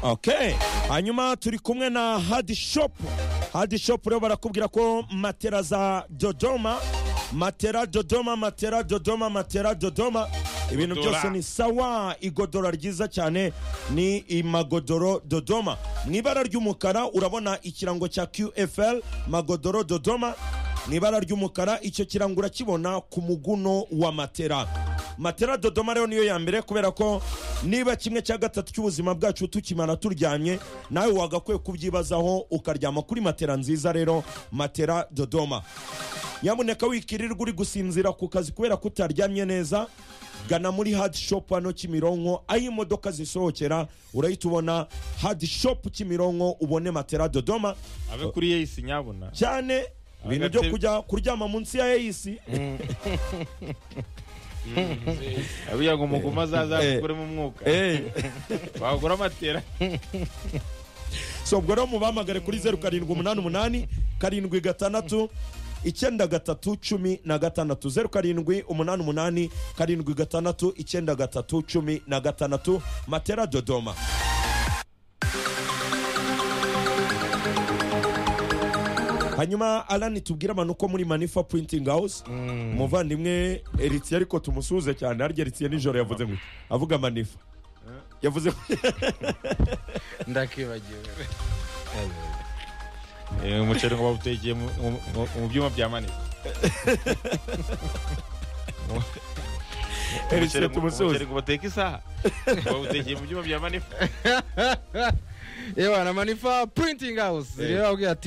okay hanyuma turi kumwe na hadi shopu hadi shopu rero barakubwira ko matera za dodoma matera dodoma matera dodoma matera dodoma ibintu Godora. byose ni sawa igodora ryiza cyane ni imagodoro dodoma mu ibara ry'umukara urabona ikirango cya qfl magodoro dodoma mu ibara ry'umukara icyo kirango urakibona ku muguno wa matera matera dodoma rero niyo ya mbere kubera ko niba kimwe cya gatatu cy'ubuzima bwacu tukimara turyamye nawe wagakwiye kubyibazaho ukaryama kuri matera nziza rero matera dodoma nyamuneka wikirirwa uri gusinzira ku kazi kubera ko utaryamye neza gana muri hadi shopu hano kimironko aho imodoka zisohokera urahita ubona hadi shopu kimironko ubone matera dodoma abe kuri yeyisi nyabuna cyane ibintu byo kujya kuryama munsi ya eyisi abiya ngo umuguma azaza Eh. akuremo umwuka Eh, wagura amatera so ubwo rero mubahamagare kuri zeru karindwi umunani umunani karindwi gatandatu icyenda gatatu cumi na gatandatu zeru karindwi umunani umunani karindwi gatandatu icyenda gatatu cumi na gatandatu matera dodoma hanyuma alani tubwire abantu ko muri manifa printing house umuvandimwe eritiye ariko tumusuhuze cyane harya eritiye nijoro yavuze ngo avuga manifa yavuze ndakibagiwe Eh, umuceri ngo bawutekeye mu- mu- mu- mu byuma bya manini eritiye tumusuhuze ngo bateka isaha bawutekeye mu byuma bya manini yewe na manifa printing house rero bakubwira ati